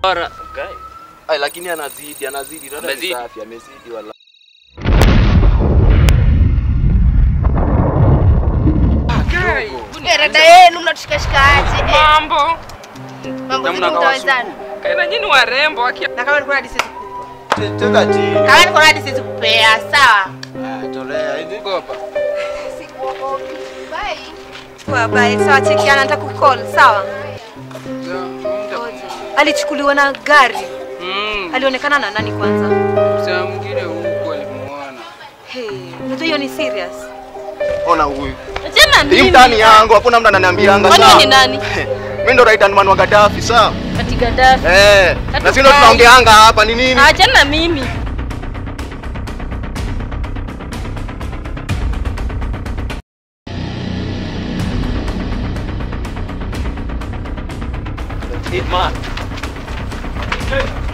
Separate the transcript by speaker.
Speaker 1: Bora.
Speaker 2: Ai, lakini anazidi, anazidi. Dada ni
Speaker 1: Amezidi.
Speaker 2: safi, amezidi wala.
Speaker 3: Eh, dada yenu mnatushikashikaje? Eh,
Speaker 1: Mambo.
Speaker 3: mambo vipi
Speaker 2: Namna
Speaker 3: mtawezana?
Speaker 1: Kaina nyinyi warembo akia.
Speaker 3: Na kama niko hadi siwezi
Speaker 2: Cheza chini.
Speaker 3: kama niko hadi siwezi kupea, sawa?
Speaker 2: Ah, tolea. Hizi gopa.
Speaker 4: Poa, bye. Sawa, chekiana, nataka kucall. Sawa. Alichukuliwa na gari.
Speaker 1: Mm.
Speaker 4: Alionekana na nani kwanza?
Speaker 1: Sasa mwingine huko alimuona.
Speaker 4: Hey, unajua hiyo ni serious.
Speaker 2: Ona huyu.
Speaker 3: Achana
Speaker 2: Hii mtani yangu, hakuna mtu ananiambianga
Speaker 3: Kwani
Speaker 2: sawa.
Speaker 3: wewe ni nani?
Speaker 2: Mimi ndo right hand man wa Gaddafi, sawa?
Speaker 3: Ati Gaddafi.
Speaker 2: Eh, na
Speaker 3: Hatu
Speaker 2: sisi ndo
Speaker 3: kai.
Speaker 2: tunaongeanga hapa ni nini?
Speaker 3: Achana na mimi.
Speaker 2: Hitman.